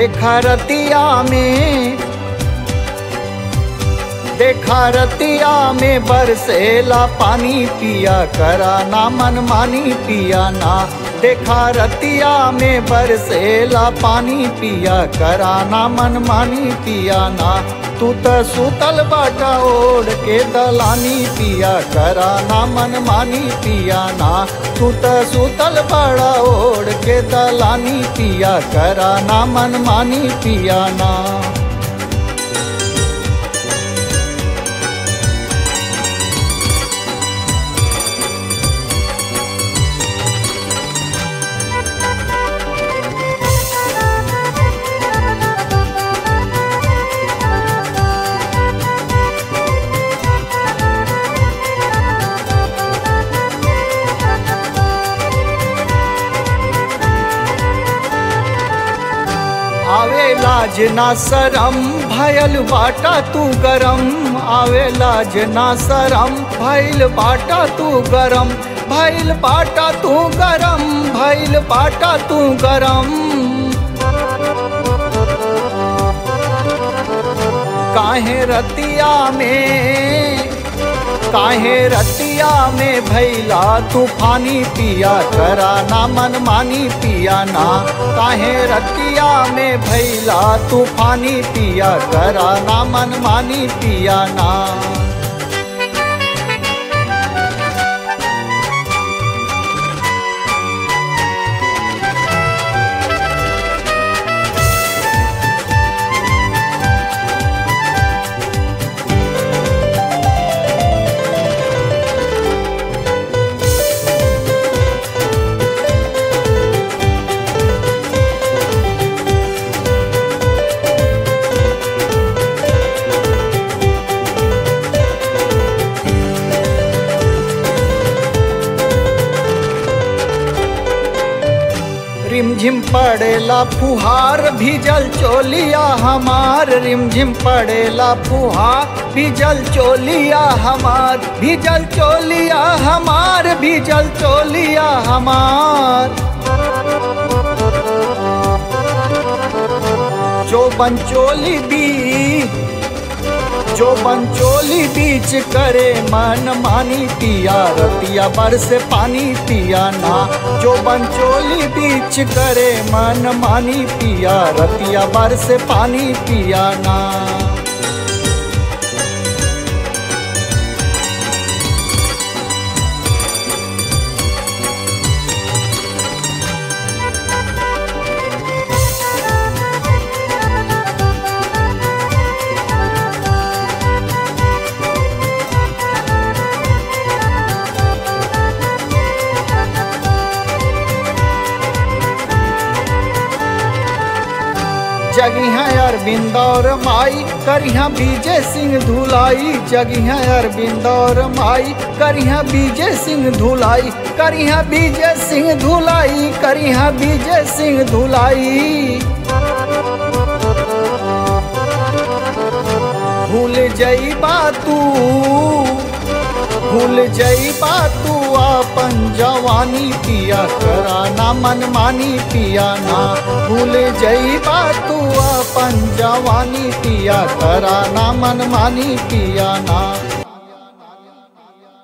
देखा रतिया में देखा रतिया में बरसेला पानी पिया करा ना मन मानी पिया ना देखा रतिया में बरसेला पानी पिया करा ना मन मानी पिया ना तू त सुतल बाटा ओढ़ के दलानी पिया करा ना मन मानी पिया ना तू त सुतल बड़ा ओढ़ के दलानी पिया करा ना मन मानी पिया ना आवे लाज ना सरम भयल बाटा तू गरम आवे लाज ना सरम भइल बाटा तू गरम भइल बाटा तू गरम भइल बाटा तू गरम काहे रतिया में काहे रतिया में भैला तूफानी पिया करा ना मन मानी पिया ना काहे रतिया में भैला तूफानी पिया करा ना मन मानी पिया ना रिमझिम पड़ेला फुहार भीजल चोलिया हमार रिमझिम पड़ेला फुहार भीजल चोलिया हमार भीजल चोलिया हमार भीजल चोलिया हमार जो बंचोली भी जो बंचोली बीच करे मन मानी पिया रतिया बरस पानी पिया ना जो बंचोली बीच करे मन मानी पिया रतिया बरस पानी पिया ना जगिहा अरविंद और माई करिहा बीजे सिंह धुलाई जगिहा अरविंद और माई करिहा बीजे सिंह धुलाई करिहा बीजे सिंह धुलाई करिहा बीजे सिंह धुलाई भूल जईबा तू भूल जईबा तू अपन जवानी पिया करा ना मन मानी पिया ना भूल जईबा तू अपन जवानी पिया करा ना मन मानी पिया ना